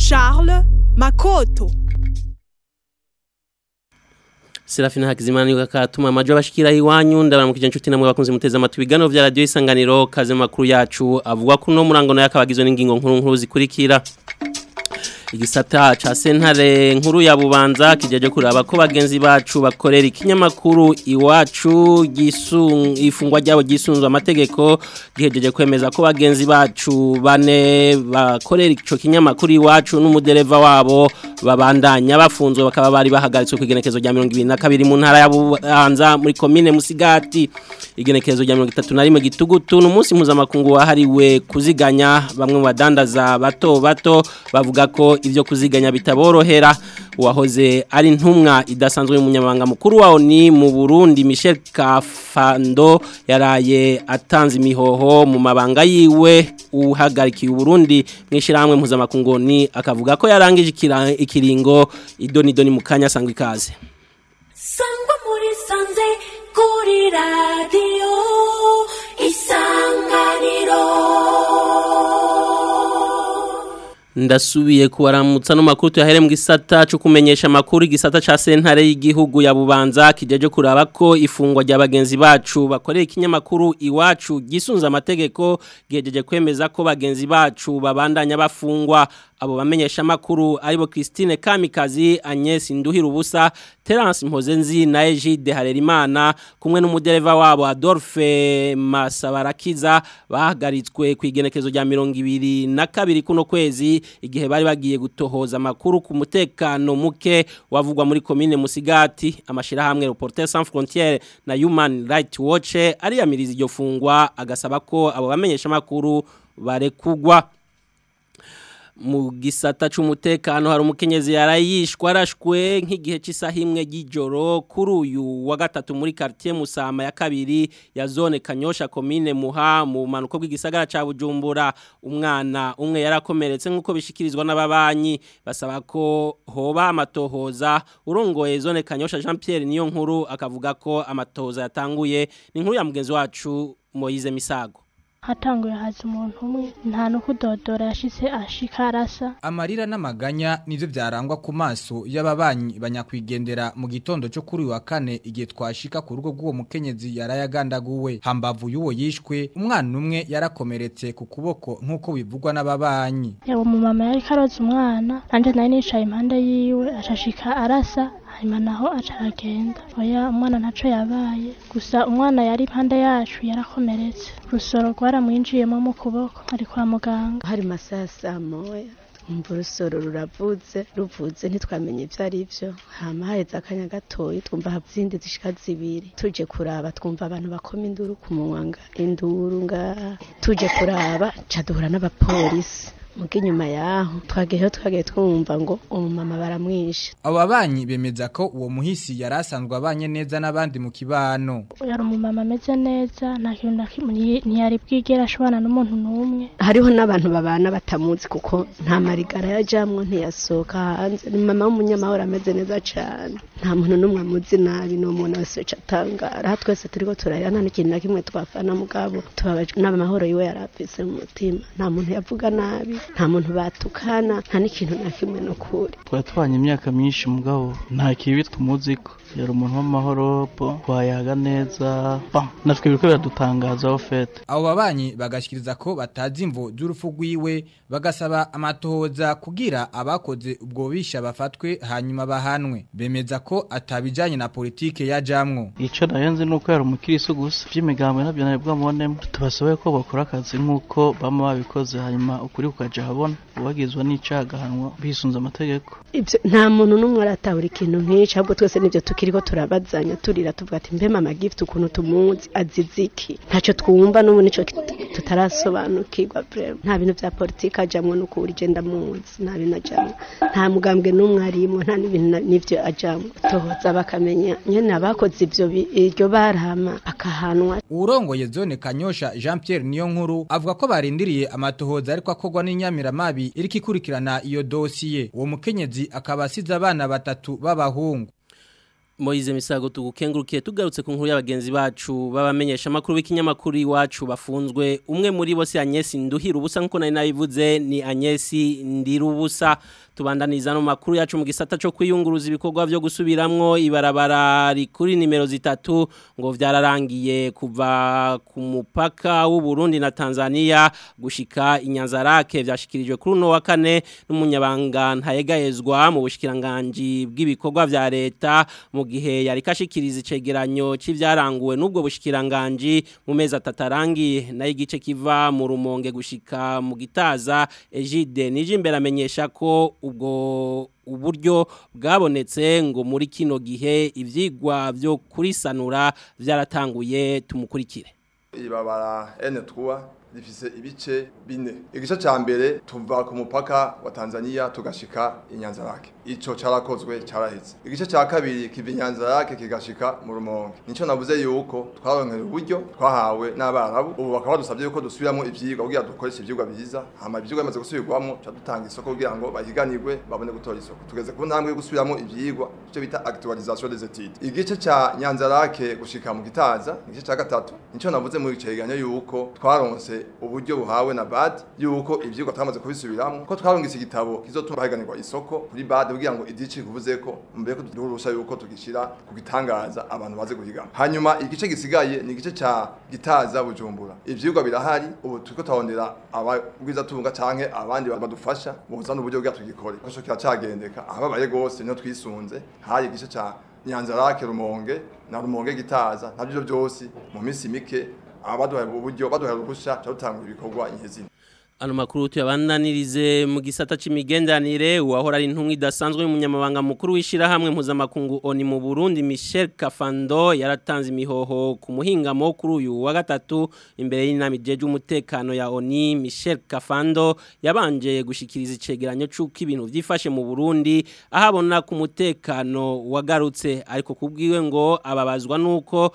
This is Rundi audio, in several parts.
Charles Makoto Serafina Hakizimana niwe katuma amajo abashikira iwanyu ndabaramukije inshuti namwe bakunze muteza amatwi biganiro vya radio isanganiro kaze makuru yacu avuga ko no murango no yakabagizwe n'ingingo nkuru nkuru zikurikira igisata ca sentare nkuru ya bubanza kijeje kuraba ko bagenzi bacu bakorera ikinyamakuru iwacu gisung ifungwa ryabo gisunzwe amategeko gihejeje kwemeza ko bagenzi bacu bane bakorera ico kinyamakuru iwacu n'umudereva wabo babandanya bafunzwe bakaba bari bahagaritswe kwigenekezo rya 22 mu ntara ya bubanza muri commune Musigati igenekezo rya 31 gitugutu n'umunsi mpuzamakungu wahariwe kuziganya bamwe mu badandaza bato bato bavuga ko ivyo kuziganya bitaborohera uwahoze ari ntumwa idasanzwe y'umunyamabanga mukuru wawo ni mu Burundi Michel Kafando yaraye atanze imihoho mu mabanga yiwe uhagarikiye Burundi mwishirahamwe mpuzamakungu ni akavuga ko yarangije ikiringo idoni doni mukanya sangwa ikaze sangwa muri sanze kuri radio isanganiro ndasubiye kubaramutsa no makuru tuyahere mu gisata cyo kumenyesha makuru igisata ca sentare y'igihugu ya bubanza kijeje kuraba ko ifungwa rya bagenzi bacu bakorera ikinyamakuru iwacu gisunza amategeko gihejeje kwemeza ko bagenzi bacu babandanya bafungwa abo bamenyesha makuru aribo Christine Kamikazi Agnes Nduhira ubusa Terence Mpozenzi na Egide Harerimana kumwe n'umudereva wabo Adolphe Masabarakiza bahagaritswe ku igenekezo rya 22 kuno kwezi igihe bari bagiye gutohoza makuru ku mutekano muke wavugwa muri commune Musigati amashira hamwe Reporters sans frontières na Human Rights Watch ariyamiriza iryo fungwa agasaba ko abo bamenyesha makuru barekugwa mu gisata c'umutekano hari umukenyezi yarayishwa arashwe nk'igihe cy'isaha imwe y'ijoro kuri uyu wa gatatu muri quartier Musama ya kabiri ya zone Kanyosha commune Muha mu manuko bw'igisagara ca Bujumbura umwana umwe yarakomeretse nk'uko bishikirizwa n'ababanyi basaba ko hoba amatohoza urongoye zone Kanyosha Jean Pierre niyo nkuru akavuga ko amatohoza yatanguye ni nkuru ya mugenzi wacu Moise Misago hatanguye haza umuntu umwe nta n'ukudodora yashitse ashika arasa amarira n'amaganya nivyo vyarangwa ku maso y'ababanyi banyakwigendera mu gitondo cyo kuri wa kane igihe twashika ku rugo rw'uwo mukenyezi yarayagandaguwe hambavu y'uwo yishwe umwana umwe yarakomeretse ku kuboko nk'uko bivugwa n'ababanyi yaba umumama yari karoza umwana nanje nari nicaye impande yiwe acashika arasa hanyuma naho aca aragenda oya umwana ntaco yabaye gusa umwana yari impande yacu yarakomeretse urusoro rwaramwinjiyemo mu kuboko ari kwa muganga hari masaha saa moya umva urusoro ruravuze ruvuze ntitwamenye ibyo ari byo hama haheze akanya gatoya twumva izindi zishika zibiri tuje kuraba twumva abantu bakoma induru ku munwa nga induru ngaha tuje kuraba ca duhura n'abapolisi muga inyuma yaho twagiyeho twagiye twumva ngo umumama baramwishe abo babanyi bemeza ko uwo muhisi yari asanzwe abanye neza n'abandi mu kibano yari umumama ameze neza nta kintu na kimwe ntiyari bwigera ashobana n'umuntu n'umwe hariho n'abantu babana batamuzi kuko nta marigara yajamwo ntiyasohoka hanze ni mama w'umunyamahoro ameze neza cyane nta muntu n'umwe amuzi nabi ni umuntu wese wica atangara aha twese turiko turarira nta n'ikintu na kimwe twafana mugabo tubabajwe n'amahoro yiwe yari afise mu mutima nta muntu yavuga nabi nta muntu batukana nta n'ikintu na kimwe no kuri twari tubanye imyaka myinshi mugabo nta kibi tumuziko yari umuntu w'amahoro bo twayaga neza natwe biriko biradutangaza aho fete abo babanyi bagashikiriza ko batazi imvo z'urupfu rwiwe bagasaba amatohoza kugira abakoze ubwo bisha bafatwe hanyuma bahanwe bemeza ko atabijanye na politike yajamwo ico nayenze nuko yari umukiriso gusa vy'imigambo navyo nari bwamubonemo tubasobaye ko bakora akazi nk'uko bama babikoze hanyuma ukuri kukaja habona uwagizwe n'icaha agahanwa bisunze amategeko ivyo nta muntu n'umwe aratahura ikintu nk'ico ahubwo twese nivyo tukiriko turabazanya turira tuvuga ati mbe mama gift ukuntu tumuzi azize iki ntacyo twumva n'ubu nico tutarasobanukirwa vrema nta bintu vya politike ajamwo no kuwuri je ndamuzi nta bintu ajamwo nta mugambwe n'umwe arimwo nta n'ibintu n'ivyo ajamwo tohoza bakamenya nyene abakoze ivyo iryo barama akahanwa urongoye zone kanyosha Jean Pierre niyo nkuru avuga ko barindiriye amatohoza ariko akogwa n'inyamiramabi iriko ikurikirana iyo dosiye uwo mukenyezi akaba asize abana batatu b'abahungu Moize Misago tugukengurukiye tugarutse ku nkuru y'abagenzi bacu babamenyesha makuru b'ikinyamakuru iwacu bafunzwe umwe muri bo si Agnes Nduhira ubusa nkuko nari nabivuze ni Agnes Ndirubusa tubandaniza no makuru yacu mu gisata cyo kwiyunguruza ibikorwa byo gusubiramwo ibarabara rikuri nimero zitatu ngo vyararangiye kuva ku mupaka w'u Burundi na Tanzania gushika inyanzarake vyashikirijwe kuri no wa kane n'umunyabanga ntayegayezwa mu bushikiranganje bw'ibikorwa vya leta mu gihe yari kashikiriza icegeranyo c'ivyaranguwe n'ubwo bushikiranganje mu mezi atatarangiye nayo igice kiva mu rumonge gushika mu gitaza Egide nije imbere amenyesha ko ubwo uburyo bwabonetse ngo muri kino gihe ivyigwa byo kurisanura vyaratanguye tumukurikire ibabara N3 rifise ibice bine igice ca mbere tuva ku mupaka wa Tanzania tugashika inyanzarake ico carakozwe caraheze igice ca kabiri kiva inyanzarake kigashika mu rumonge nico navuze yuko twaronkera uburyo twahawe n'abarabu ubu bakaba badusabye yuko dusubiramo ivyigwa kugira dukoreshe ivyigwa biza hama ivyigwa bimaze gusubirwamo ca dutanga isoko kugira ngo bahiganirwe babone gutora isoko tugeze ku ntambwe yo gusubiramo ivyigwa ico bita actualisation des études igice ca nyanzarake gushika mu gitaza igice ca gatatu nico navuze mu cegeranyo yuko twaronse uburyo buhawe na BAD yuko ivyigwa twamaze kubisubiramo ko twarungitse igitabo kizotuma bahiganirwa isoko kuri BAD kugira ngo idici kuvuze ko mbere ko durusha yuko tugishira ku gitangaza abantu baze guhigana hanyuma igice gisigaye ni igice ca gitaza bujumbura ivyigwa birahari ubu turiko tawondera abagwiza tunga canke abandi badufasha buzana uburyo bwa tugikore ko kiracagendeka ababaye gose no twisunze hari igice ca Nyanzarake Rumonge na Rumonge gitaza nabyo byose mu minsi mike abaduhaye uburyo baduhaye ubusha cyatanga ibikorwa inkezi Ano makuru tuyabandanirize mu gisata c'imigendanire uwahora ari intumwa idasanzwe y'umunyamabanga mukuru w'ishirahamwe mpuzamakungu ONI mu Burundi Michel Kafando yaratanze imihoho ku muhingamo kuri uyu wa gatatu imbere y'inama ijeje umutekano ya ONI Michel Kafando yabanje gushikiriza icegeranyo c'uko ibintu vyifashe mu Burundi ahabona ku mutekano wagarutse ariko kubwiwe ngo ababazwa nuko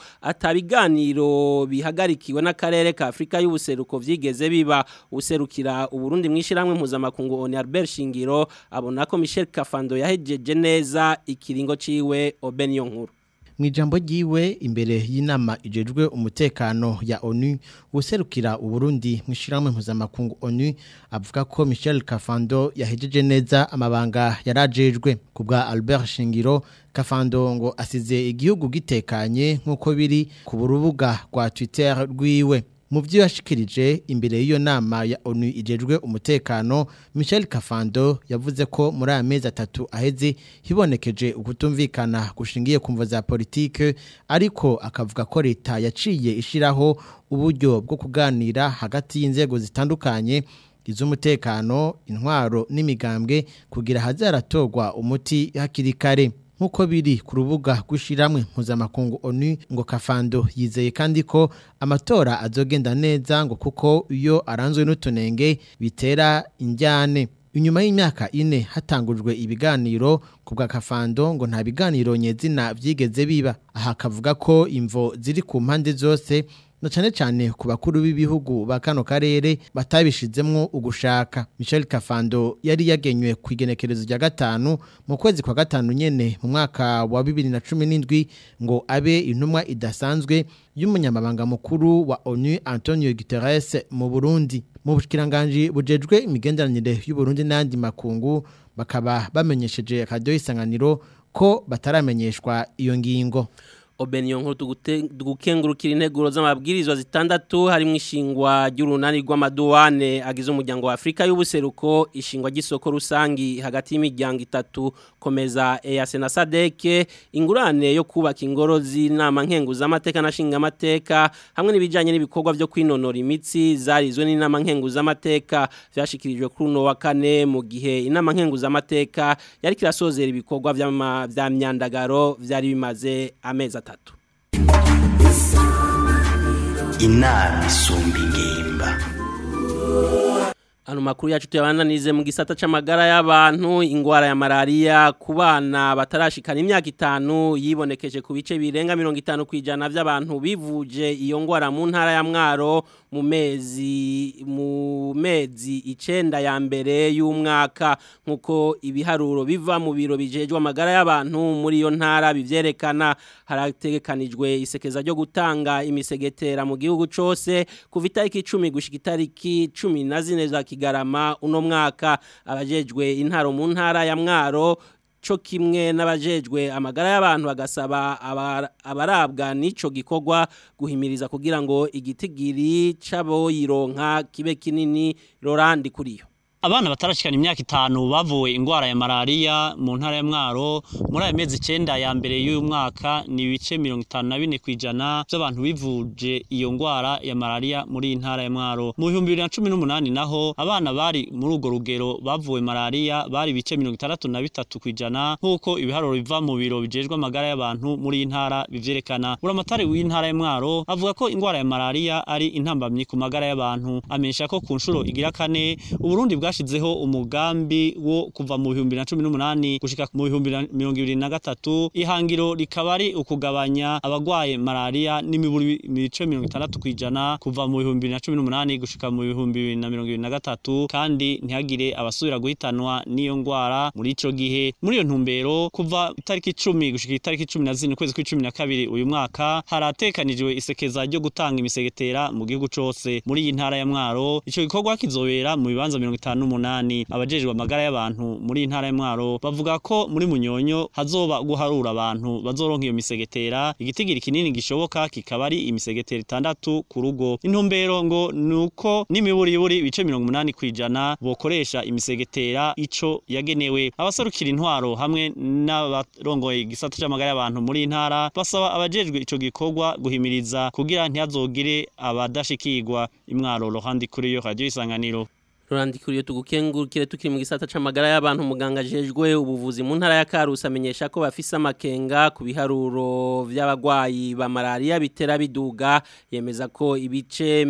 atabiganiro bihagarikiwe n'akarere ka Afrika y'ubuseruko vyigeze biba useruko kira uburundi mwishiramwe mpuzamakungu oni Albert Shingiro abona ko Michel Kafando yahejeje neza ikiringo ciwe Obenyo nkuru Mwijambo jiwe imbere y'inama ijejwe umutekano ya ONU userukira uburundi mwishiramwe mpuzamakungu ONU avuga ko Michel Kafando yahejeje neza amabanga yarajejwe kubwa Albert Shingiro Kafando ngo asize igihugu gitekanye nkuko biri ku rubuga rwa Twitter rwiwe mu byo yashikirije imbere y'iyo nama ya ONU ijejwe umutekano Michel Kafando yavuze ko muri aya mezi atatu aheze hibonekeje ukutumvikana gushingiye ku mvo za politike ariko akavuga ko leta yaciye ishiraho uburyo bwo kuganira hagati y'inzego zitandukanye iz'umutekano intwaro n'imigambwe kugira hazaratorwa umuti hakiri kare nkuko biri ku rubuga rw'ishiramwe mpuzamakungu ONU ngo Kafando yizeye kandi ko amatora azogenda neza ngo kuko iyo aranzwe n'utunenge bitera injyane inyuma y'imyaka ine hatangujwe ibiganiro ku bwa Kafando ngo nta biganiro nyezina byigeze biba aha kavuga ko imvo ziri ku mpande zose na cyane cyane ku bakuru b'ibihugu ba kano karere batabishizemwo ugushaka Michel Kafando yari yagenywe ku igenekerezo rya gatanu mu kwezi kwa gatanu nyene mu mwaka wa 2017 ngo abe intumwa idasanzwe y'umunyamabanga mukuru wa ONU Antonio Guterres mu Burundi mu bushikiranganje bujejwe imigenderanire y'u Burundi n'andi makungu bakaba bamenyesheje radio isanganiro ko bataramenyeshwa iyo ngingo Obenyo nkuru tugukengurukira integuro z'amabwirizwa zitandatu harimo ishingwa ry'urunani rw'amaduwane agize umuryango wa Afrika y'ubuseruko ishingwa ry'isoko rusangi hagati y'imiryango itatu komeza EAC na SADC ingurane yo kubaka ingoro z'inama nkenguza amateka na shinga amateka hamwe n'ibijanye n'ibikorwa byo kwinonora imitsi zarizwe n'inama nkenguza amateka vyashikirijwe kuri uno wa kane mu gihe inama nkenguza amateka yari kirasozera ibikorwa vya myandagaro vyari bimaze amezi atatu inama isumba ingimba Ano makuru yacu tuyabananize mu gisata c'amagara y'abantu ingwara ya malaria ku bana batarashikana imyaka itanu yibonekeje ku bice birenga 50 kwijana by'abantu bivuje iyo ngwara mu ntara ya Mwaro mu mezi mu mezi icenda ya mbere y'umwaka nkuko ibiharuro biva mu biro bijejwe amagara y'abantu muri iyo ntara bivyerekana harategekanijwe isekeza ryo gutanga imisegetera mu gihugu cose kuva itariki 10 gushika itariki 14 za kigarama uno mwaka abajejwe intaro mu ntara ya mwaro co kimwe n'abajejwe amagara y'abantu bagasaba abarabwa n'ico gikorwa guhimiriza kugira ngo igitigiri c'abo yironka kibe kinini Laurent kuriyo Abana batarashikana imyaka itanu bavuwe ingwara ya malaria mu ntara ya Mwaro muri aya mezi 9 ya mbere y'uyu mwaka ni ibice 54 kwijana by'abantu bivuje iyo ngwara ya malaria muri intara ya Mwaro mu 2018 naho abana bari muri ugo rugero bavuwe malaria bari ibice 63 kwijana nkuko ibiharuro biva mu biro bijejwe amagara y'abantu muri intara bivyerekana uramatari w'intara ya Mwaro avuga ko ingwara ya malaria ari intambamyi ku magara y'abantu amenyesha ko ku nshuro igira kane uburundi bwa bwashizeho umugambi wo kuva mu 2018 gushika mu 2023 ihangiro rikaba ari ukugabanya abagwaye malaria n'imiburi mice 60 kwijana kuva mu 2018 gushika mu 2023 kandi ntihagire abasubira guhitanwa n'iyo ngwara muri ico gihe muri iyo ntumbero kuva itariki 10 gushika itariki 14 kwezi kwa 12 uyu mwaka haratekanijwe isekeza ryo gutanga imisegetera mu gihugu cose muri iyi ntara ya Mwaro ico gikorwa kizobera mu bibanza 50 n'umunani abajejwe amagara y'abantu muri intara y'Mwaro bavuga ko muri munyonyo hazoba guharura abantu bazoronka iyo misegetera igitigiri kinini gishoboka kikaba ari imisegetera itandatu ku rugo intumbero ngo nuko n'imiburiburi bice 80 kwijana bokoresha imisegetera ico yagenewe abaserukira intwaro hamwe n'abarongoye igisata c'amagara y'abantu muri intara basaba abajejwe ico gikorwa guhimiriza kugira ntihazogire abadashikirwa imwaro rohandi kuri yo radio isanganiro Rurandikuriyo tugukengurukire tukiri mu gisata c'amagara y'abantu muganga jejwe ubuvuzi mu ntara ya Karusi amenyesha ko bafise amakenga ku biharuro vy'abagwayi ba malaria bitera biduga yemeza ko ibice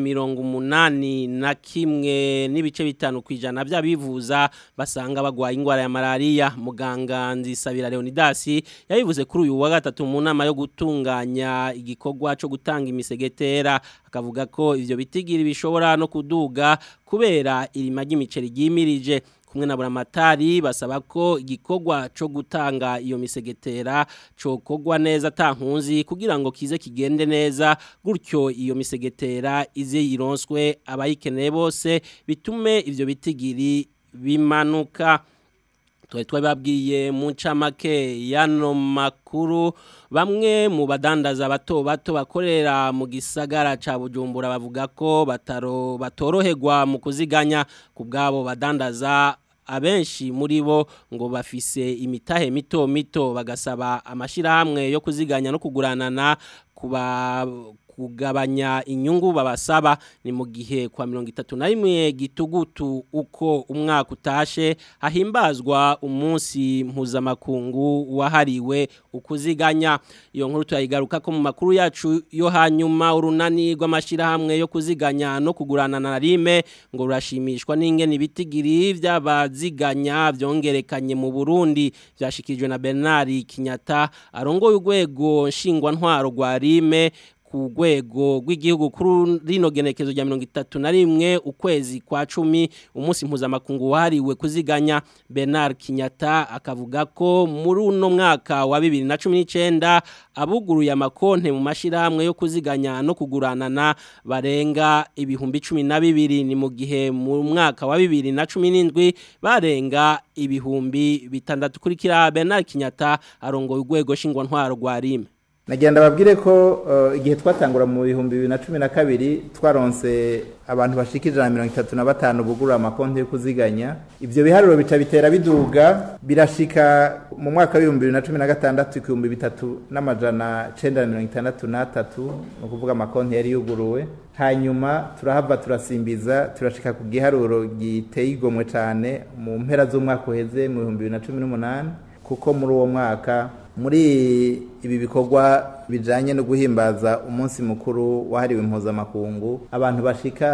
80 na kimwe n'ibice bitanu kwijana by'abivuza basanga bagwaye ingwara ya malaria muganga nzisabira Leonidas yabivuze kuri uyu wa gatatu mu nama yo gutunganya igikorwa cyo gutanga imisegetera akavuga ko ivyo bitigiri bishobora no kuduga kubera irima ry'imiceri ryimirije kumwe na buramatari basaba ko igikorwa cyo gutanga iyo misegetera cokogwa neza tankunzi kugira ngo kize kigende neza gutyo iyo misegetera ize yironswe abayikeneye bose bitume ivyo bitigiri bimanuka twari twababwiye mu ncamake yano makuru bamwe mu badandaza bato bato bakorera mu gisagara ca Bujumbura bavuga ko bataro batoroherwa mu kuziganya ku bwabo badandaza abenshi muri bo ngo bafise imitahe mito mito bagasaba amashirahamwe yo kuziganya no kuguranana kuba kugabanya inyungu babasaba ni mu gihe kwa mirongo itatu na rimwe gitugutu uko umwaka utashe hahimbazwa umunsi mpuzamakungu wahariwe ukuziganya iyo nkuru turayigaruka ko mu makuru yacu yo hanyuma urunani rw'amashyirahamwe yo kuziganya no kugurana na rime ngo rurashimishwa n'ingene ibitigiri by'abaziganya byongerekanye mu burundi byashyikirijwe na bernard kinyata arongoye urwego nshingwantwaro rwa rime ku rwego rw'igihugu kuri rino genekezo rya mirongo itatu na rimwe ukwezi kwa cumi umunsi mpuzamakungu wahariwe kuziganya Bernard Kinyata akavuga ko muri uno mwaka wa bibiri na cumi n'icyenda abuguruye amakonte mu mashyirahamwe yo kuziganya no kuguranana barenga ibihumbi cumi na bibiri ni mu gihe mu mwaka wa bibiri na cumi n'indwi barenga ibihumbi bitandatu kuri kiriya Bernard Kinyata arongoye urwego nshingwantwaro rwa rime nagenda babwire ko igihe twatangura mu bihumbi bibiri na cumi na kabiri twaronse abantu bashika ijana na mirongo itatu na batanu bugura amakonti yo kuziganya ibyo biharuro bica bitera biduga birashika mu mwaka w'ibihumbi bibiri na cumi na gatandatu ibihumbi bitatu n'amajana cenda na mirongo itandatu n'atatu ni ukuvuga amakonti yari yuguruwe hanyuma turahava turasimbiza turashika ku giharuro giteye igomwe cyane mu mpera z'umwaka uheze mu bihumbi bibiri na cumi n'umunani kuko muri uwo mwaka muri ibi bikorwa bijanye no guhimbaza umunsi mukuru wahariwe impuzamakungu abantu bashika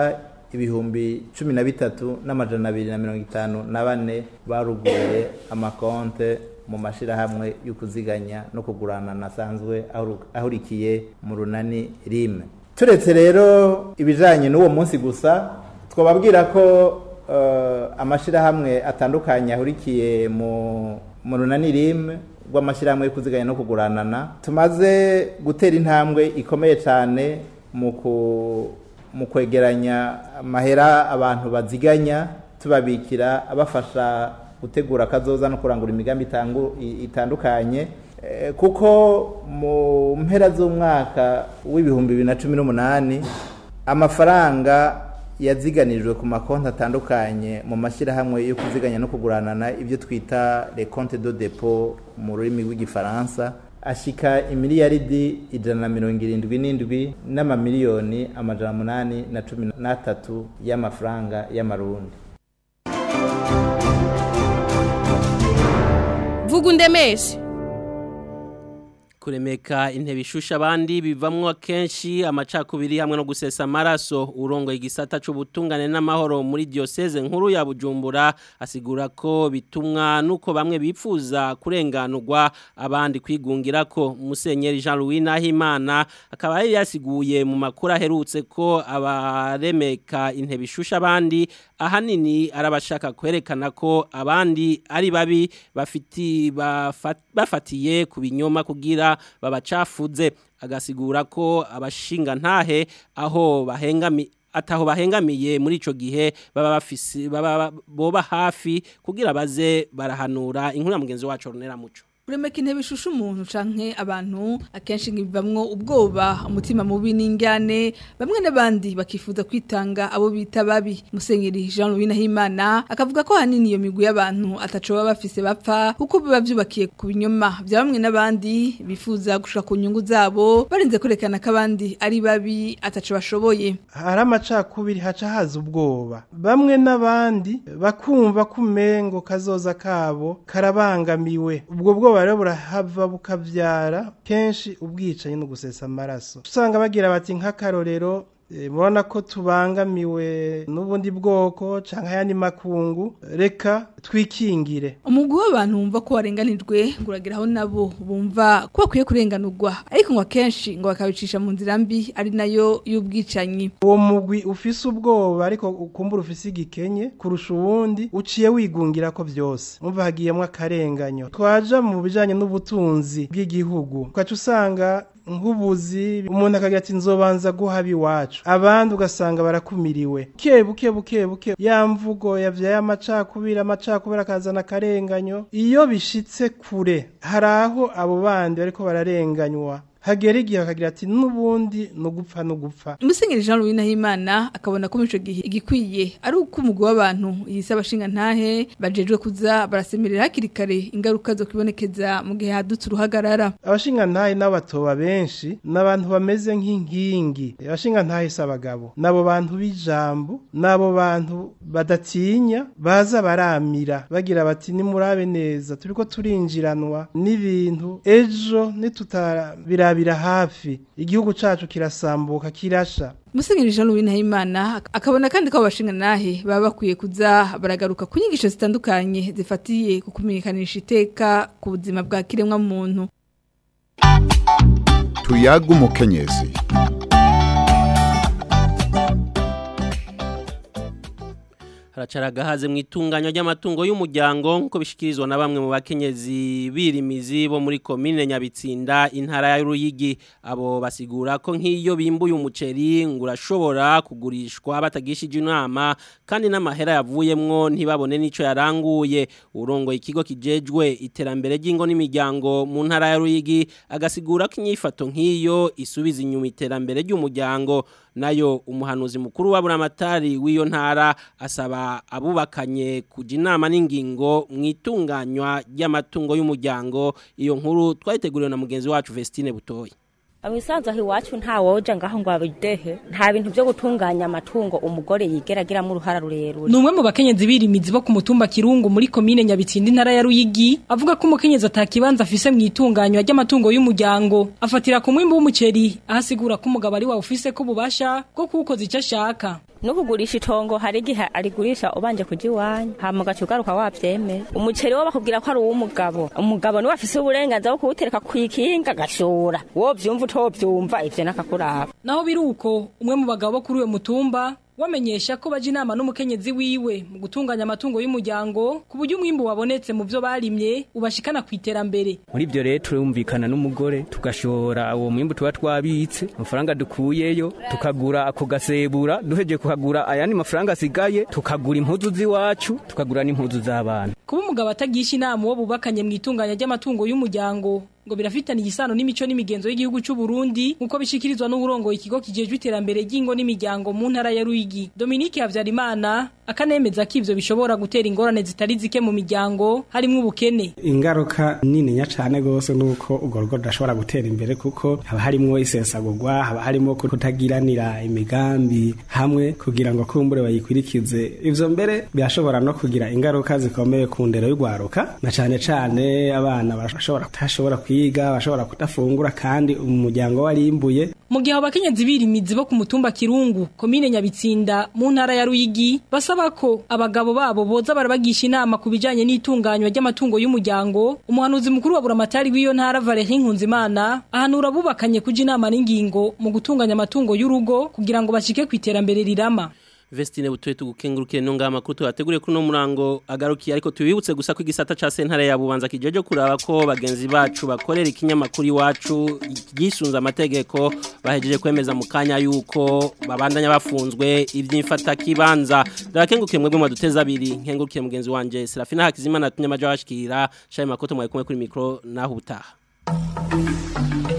ibihumbi cumi na bitatu n'amajana abiri na mirongo itanu na bane baruguye amakonte mu mashyirahamwe yo kuziganya no kugurana nasanzwe ahurikiye mu runani rime turetse rero ibijyanye n'uwo munsi gusa twababwira ko amashyirahamwe atandukanye ahurikiye mu runani rime rw'amashyirahamwe yo kuziganya no kuguranana tumaze gutera intambwe ikomeye cyane mu kwegeranya amahera abantu baziganya tubabikira abafasha gutegura akazoza no kurangura imigambi itandukanye kuko mu mpera z'umwaka w'ibihumbi bibiri na cumi n'umunani amafaranga yaziganijwe ku makonti atandukanye mu mashyirahamwe yo kuziganya no kuguranana ibyo twita le compte de depot mu rurimi rw'igifaransa ashika imiliyaridi ijana na mirongo irindwi n'indwi n'amamiliyoni amajana umunani na cumi n'atatu y'amafaranga y'amarundi vuga undemeshe kuremeka intebe ishusha abandi bivamwo akenshi amacakubiri hamwe no gusesa amaraso urongo igisata c'ubutungane n'amahoro muri diocese nkuru ya Bujumbura asigura ko bitumwa nuko bamwe bipfuza kurenganurwa abandi kwigungira ko Musenyeri Jean Louis Nahimana akaba yari yasiguye mu makuru aherutse ko abaremeka intebe ishusha abandi ahanini arabashaka kwerekana ko abandi ari babi bafiti bafatiye ku binyoma kugira babacafuze agasigura ko abashinga ntahe aho bahengami ataho bahengamiye muri ico gihe baba bafisi baba boba hafi kugira baze barahanura inkuru ya mugenzi wacu Ronera Muco Uremeka intebe ishusha umuntu canke abantu akenshi ngibamwo ubwoba umutima mubi n'ingyane bamwe n'abandi bakifuza kwitanga abo bita babi Musenyeri Jean Louis Nahimana akavuga ko hanini iyo migwi y'abantu ataco baba bafise bapfa kuko biba vyubakiye ku binyoma bya bamwe n'abandi bifuza gushika ku nyungu zabo barinze kurekana ko abandi ari babi ataco bashoboye hari amacakubiri haca haza ubwoba bamwe n'abandi bakumva kumengo kazoza kabo karabangamiwe ubwo bwoba rero burahava bukabyara kenshi ubwicanyi no gusesa amaraso usanga bagira bati nk'akarorero murabona ko tubangamiwe n'ubundi bwoko cyangwa ayandi makungu reka twikingire umugwi w'abantu wumva ko warenganijwe ngo urageraho nabo bumva ko bakwiye kurenganurwa ariko ngo akenshi ngo bakabicisha mu nzira mbi ari nayo y'ubwicanyi uwo mugwi ufise ubwoba ariko ukumbura ufise igikenye kurusha uwundi uciye wigungira ko byose umva hagiyemo akarenganyo twaja mu bijanye n'ubutunzi bw'igihugu ukaca usanga nk'ubuzi umuntu akagira ati nzobanza guhaba iwacu abandi ugasanga barakumiriwe buke buke buke buke ya mvugo yavyaye amacakubiri amacakubiri akazana akarenganyo iyo bishitse kure hari aho abo bandi bariko bararenganywa hagera igihe bakagira ati n'ubundi no gupfa no gupfa Musenyeri Jean Louis Nahimana akabona ko mico gihe igikwiye ari uko umugwi w'abantu yise abashinga ntahe bajejwe kuza barasemerera hakiri kare ingaruka zo kwibonekeza mu gihe hadutse uruhagarara abashinga ntahe n'abatoba benshi n'abantu bameze nk'inkingi abashinga ntahe si abagabo n'abo bantu b'ijambo n'abo bantu badatinya baza baramira bagira bati nimurabe neza turiko turinjiranwa n'ibintu ejo nitutabira birabira hafi igihugu cacu kirasambuka kirasha Musenyeri Jean Louis Nahimana akabona kandi ko abashinga nahe baba bakwiye kuza baragaruka ku nyigisho zitandukanye zifatiye ku kumenyekanisha iteka ku buzima bwa kiremwa muntu tuyaga umukenyezi haracara gahaze mu itunganya ry'amatungo y'umuryango nk'uko bishikirizwa na bamwe mu bakenyezi birimizi bo muri komine Nyabitsinda intara ya Ruyigi abo basigura ko nk'iyo bimbuye umuceri ngo urashobora kugurishwa batagishije inama kandi n'amahera yavuyemwo ntibabone n'ico yaranguye urongo ikigo kijejwe iterambere ry'ingo n'imiryango mu ntara ya Ruyigi agasigura ko inyifato nk'iyo isubiza inyuma iterambere ry'umuryango nayo umuhanuzi mukuru wa buramatari w'iyo ntara asaba abubakanye kuja inama n'ingingo mu itunganywa ry'amatungo y'umuryango iyo nkuru twayiteguriwe na mugenzi wacu Vestine Butoyi Awisanzwe aho iwacu nta woja ngaho ngo abidehe nta bintu byo gutunganya amatungo umugore yigeragira mu ruhara rurerure Numwe mu bakenyezi birimizi bo ku mutumba Kirungu muri komine Nyabitsindi ntara ya Ruyigi avuga ko umukenyezi atakibanza afise mu itunganywa ry'amatungo y'umuryango afatira ku mwimbo w'umuceri ahasigura ko umugabo ari wa ufise ko bubasha bwo kuwukoza icyo ashaka no kugurisha itongo hari igihe arigurisha ubanje kuja iwanyu hama ugaca ugaruka wavyemera umuceri wo bakubwira ko ari uw'umugabo umugabo niwe afise uburenganzira bwo kuwutereka kw'ikinga agashora wovyumva utovyumva ivyo nakakuraba naho biruko umwe mu bagabo bo kuri uyo mutumba wamenyesha ko baje inama n'umukenyezi wiwe mu gutunganya amatungo y'umuryango ku buryo umwimbu wabonetse mu byo barimye ubashikana ku iterambere muri ibyo rero turumvikana n'umugore tugashora uwo mwimbu tuba twabitse amafaranga dukuyeyo tukagura ako gasebura duheje kuhagura ayandi mafaranga asigaye tukagura impuzu z'iwacu tukagura n'impuzu z'abana kuba umugabo atagisha inama uwo bubakanye mu itunganya ry'amatungo y'umuryango ngo birafitaniye isano n'imico n'imigenzo y'igihugu cy'u Burundi nkuko bishikirizwa n'uburongo ikigo kijejwe iterambere ry'ingo n'imiryango mu ntara ya Ruyigi Dominique Havyarimana akanemeza ko ivyo bishobora gutera ingorane zitari zike mu miryango harimo ubukene ingaruka nini nya cane gose nuko urwo rugo rudashobora gutera imbere kuko haba harimwo isesagurwa haba harimo kutagiranira imigambi hamwe kugira ngo kumbure bayikurikize ivyo mbere birashobora no kugira ingaruka zikomeye ku ndero y'ugwaruka na cane cane abana bashobora kutashobora kwiga bashobora kudafungura kandi umuryango warimbuye mu gihe abakenyezi birimizi bo ku mutumba Kirungu komine Nyabitsinda mu ntara ya Ruyigi basaba ko abagabo babo boza barabagisha inama ku bijanye n'itunganywa ry'amatungo y'umuryango umuhanuzi mukuru wa buramatari w'iyo ntara Valerie Nkunzimana ahanura bubakanye kuja inama n'ingingo mu gutunganya amatungo y'urugo kugira ngo bashike ku iterambere rirama Vestine butuye tugukengurukire no ngama kuto yateguriye kuno murango agarukiye ariko tubibutse gusa ko igisata ca sentare ya bubanza kijeje kuraba ko bagenzi bacu bakorera ikinyamakuru iwacu gisunza amategeko bahejeje kwemeza mu kanya yuko babandanya bafunzwe ivyimfata kibanza ndakengukiye mwebwe mwaduteza abiri nkengukiye mugenzi wanje Serafina Hakizimana tunyamaje washikira shaye makoto mwaye kumwe kuri micro naho utaha